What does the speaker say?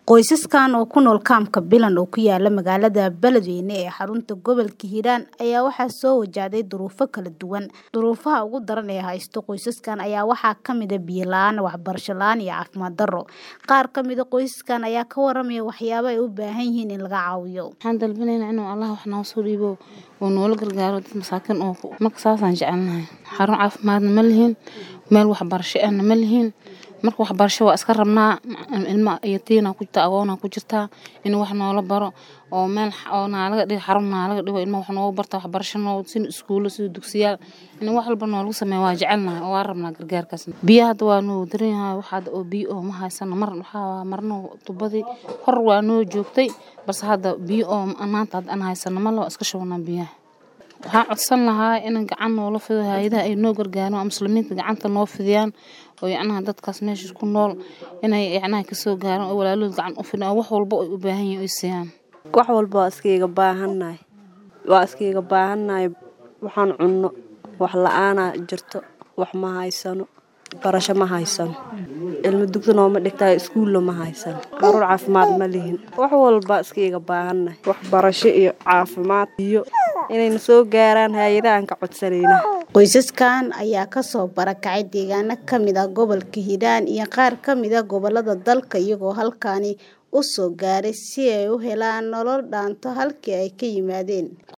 Qoysaskan oo ku nool kaamka Bilan oo ku yaala magaalada Beledweyne ee xarunta gobolka Hiiraan ayaa waxaa soo wajahday duruufo kala duwan. Duruufaha ugu daran ee haysta qoysaskan ayaa waxaa ka mid ah biyo la'aan, waxbarasho la'aan iyo caafimaad darro. Qaar ka mid ah qoysaskan ayaa ka waramaya waxyaabaha ay u baahan yihiin in laga caawiyo. Waxaan dalbanaynaa inuu Allah wax noo soo dhiibo oo noola gargaaro dad masaakiin oo marka saasaan jecelnahay. Xarun caafimaadna ma lihin, meel waxbarasho ahna ma lihin. Marka waxbarasho waa iska rabnaa ilma yatiina ku jirta agoona ku jirta in wax noola baro oo meel oo naalaga dhigo xarun naalaga dhigo ilma wax noogu barta waxbarasho noo sin iskuulo sida dugsiyaal in wax walba noolagu sameeyo waa jecelnahay oo waa rabnaa gargaarkaas. Biyaha hadda waa noo daran yahay wax hadda oo biyo oo ma haysano mar waxaa marna tubadii hor waa noo joogtay balse hadda biyo oo maanta hadda aan haysano ma loo iska shubnaa biyaha. Waxaan codsan lahaa in gacan noola fido hay'adaha ay noo gargaaraan oo muslimiinta gacanta noo fidiyaan oo yacnaha dadkaas meesha ku nool inay yacnaha ka soo gaaraan oo walaalahooda gacan u fidiyaan oo wax walba ay u baahan yihiin ay siiyaan. wax walba waa iskaga baahannahay waa iskaga baahannahay waxaan cunno wax la'aana jirto wax ma haysano barasho ma haysano ilmo dugsi nooma dhigtaay iskuulla ma haysano caruur caafimaad ma lihin wax walba iskaga baahannahay waxbarasho iyo caafimaad iyo inayna soo gaaraan hay-adaha aan ka codsanayna Qoysaskan ayaa ka soo barakacay deegaano ka mid ah gobolka Hiiraan iyo qaar ka mid ah gobollada dalka iyagoo halkaani u soo gaaray si ay u helaan nolol dhaanta halkii ay ka yimaadeen.